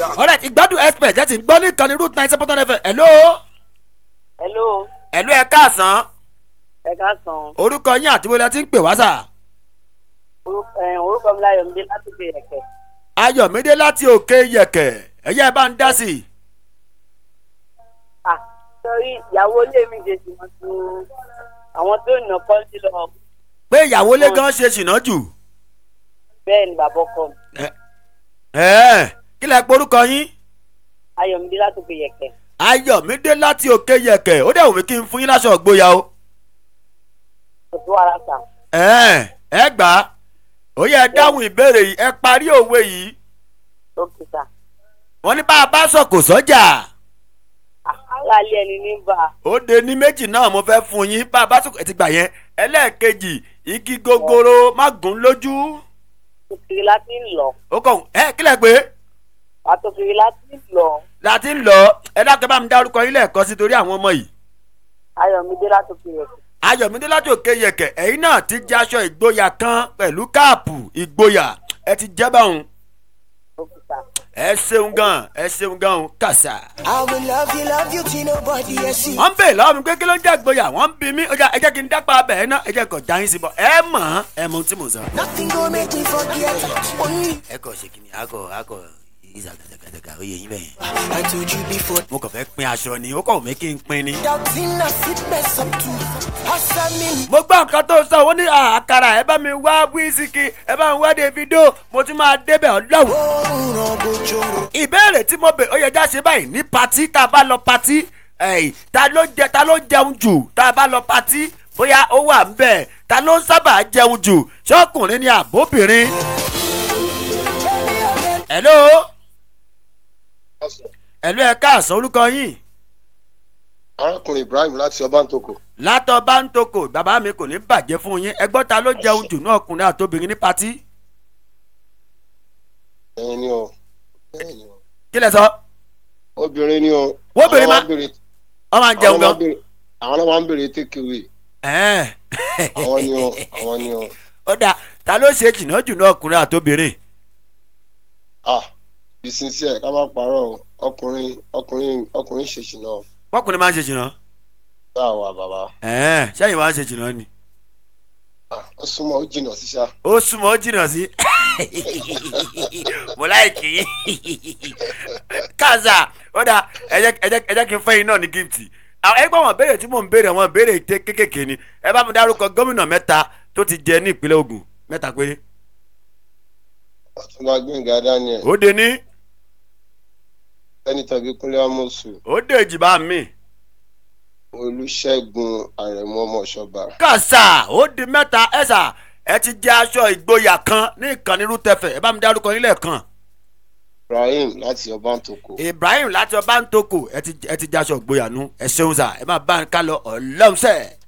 ọ̀rẹ́ ìgbádùn expert ẹ ti gbọ́ ní ìkànnì root nine seven fm hello hello hello ẹ káàsán ẹ káàsán orúkọ yín àti wọlé tí ń pè wá sà Orúkọ- ẹ, orúkọ mi láyọ̀ mi láti fi ẹ̀kẹ́ ayọ̀mídé láti òkè yẹ̀kẹ̀ ẹ̀yẹ́ ẹ bá ń dá sí i ah sọrí ìyàwó ilé mi ṣe sì wọ́n tún àwọn tó nà kọ́ńtì lọ pé ìyàwó lé gan ṣe ṣìnà jù bẹ́ẹ̀ ni bàbá ọkọ mi ẹ̀ẹ́ kí lẹ porúkọ yín ayọ̀mídé láti fi ẹ̀kẹ́ ayọ̀mídé láti òkè yẹ̀kẹ̀ ó dẹ̀ wù mí kí n fún yín láṣọ ògbóya o kò tó ara sà ẹ̀ẹ́ ẹ gbà á ó yẹ ẹ dáhùn ìbéèrè yìí ẹ parí òwe yìí ókè sà wọ́n ní bá a bá sọ kò sọ́jà aláàlẹ́ ẹni ní bá a ó de ní méjì náà mo fẹ́ fún yín bá a bá sọ ẹ ti gbà yẹn ẹlẹ́ẹ̀kejì igi gogoro má gùn lójú tòkìrì láti ń lọ ó kàn ẹ kílẹ̀ pé àtòkìrì láti ń lọ láti ń lọ ẹ dákẹ́ bá mi dárúkọ yín lẹ́ẹ̀kan sí torí àwọn ọmọ yìí ayọ̀mídé láti fi ẹ̀kẹ́ ayọ̀mídé láti òkè yẹ̀kẹ̀ ẹ̀yin náà ti jẹ́ aṣọ ìgboyà kan pẹ̀lú káàpù ìgboyà ẹ ti jẹ́ báwọn ókè sà ẹ ṣeun gan ẹ ṣeun gan o kàṣà. I will love you, love you till nobody else see. wọ́n ń bè lọ́wọ́ mi pé kí ló ń jẹ́ ìgboyà wọ́n ń bi mí ó jà ẹ jẹ́ kí n dápá abẹ́ ẹ náà ẹ jẹ́ kó já yín sí bọ́ ẹ mọ̀ ọ́n ẹ mọ ohun tí mo sọ. Nothing gonna make me forget. Only ẹ kò ṣe kìnìún akọ akọ ìzà gàdàgàdàgà ó yẹ yín bẹ́ẹ̀. I told you before. mo kàn fẹ́ pín aṣọ ni ó kàn mí kí n pín ni. Doubting I sit mess up too. Hustling. mo gbọ́ nǹkan tó sọ wọ́n ní àkàrà ẹ bá mi wá wíṣíkì ẹ bá mi wá davido mo tún máa débẹ̀ ọlọ́run. Oh, no, go joro. ìbéèrè tí mo bè ó yẹ já ṣe báyìí ní patí tá a bá lọ patí ẹ̀yìn ta ló jẹ ta ló jẹun jù tá a bá lọ patí bóyá ó wà ń bẹ̀ ta ló ń sábà jẹun jù ṣọ́kùnrin ni àbóbìnrin. hello hello ẹ káàsán orúkọ yín arákùnrin ibrahim láti ọbántòkò látọ̀ bá ń toko bàbá mi kò ní bàjẹ́ fún yín ẹgbọ́n ta ló jẹun jù náà ọkùnrin àtobìnrin ní patí ẹyin ni o ẹyin ni o kí lẹ sọ obìnrin ni o Wóbìnrin má- Àwọn béèrè- ọ máa ń jẹun àwọn máa gan. béèrè- àwọn náà máa ń béèrè tékèwé Ẹ̀ẹ́n. àwọn ni o àwọn ni o ó dà ta ló ṣe jìnnà jù náà ọkùnrin àtobìnrin ah ìsinsìnyẹ ká má parọ́ o ọkùnrin ọkùnrin ọkùnrin ṣèṣì náà ọkùnrin máa ń ṣe jìnnà bá wà bàbá ẹ̀ẹ́n sẹ́yìn máa ń ṣe jìnnà ni Ah, ó súnmọ́ ó jìnnà síṣá ó súnmọ́ ó jìnnà sí mo láìkì kaza ó dà ẹ jẹ́ ẹ jẹ́ ẹ jẹ́ kí n fẹ́ yín náà ní gíftì àwọn ẹgbẹ́ wọn béèrè tí mò ń béèrè wọn béèrè tẹ kékèké ni ẹ bá mi dárúkọ gómìnà mẹ́ta tó ti jẹ ní ìpínlẹ̀ Ògùn mẹ́ta péré ọtúnba gbẹngà daniel ó de ní sẹ́nitọ́ bíkúnlé amosu ó de èjìbá mi olùṣègùn àrẹ̀mú ọmọọṣọba kàṣà ó di mẹ́ta ẹ̀sà ẹ ti jẹ aṣọ ìgboyà kan ní ìkànnì rútẹfẹ̀ ẹ bá mi dárúkọ nílẹ̀ kan ibrahim láti ọbántòkò Ibrahim láti ọba ń toko ẹ ti ẹ ti jẹ aṣọ ìgboyà nu ẹ ṣeun sà ẹ má bá ń ká lọ ọlọ́run sẹ́ẹ̀.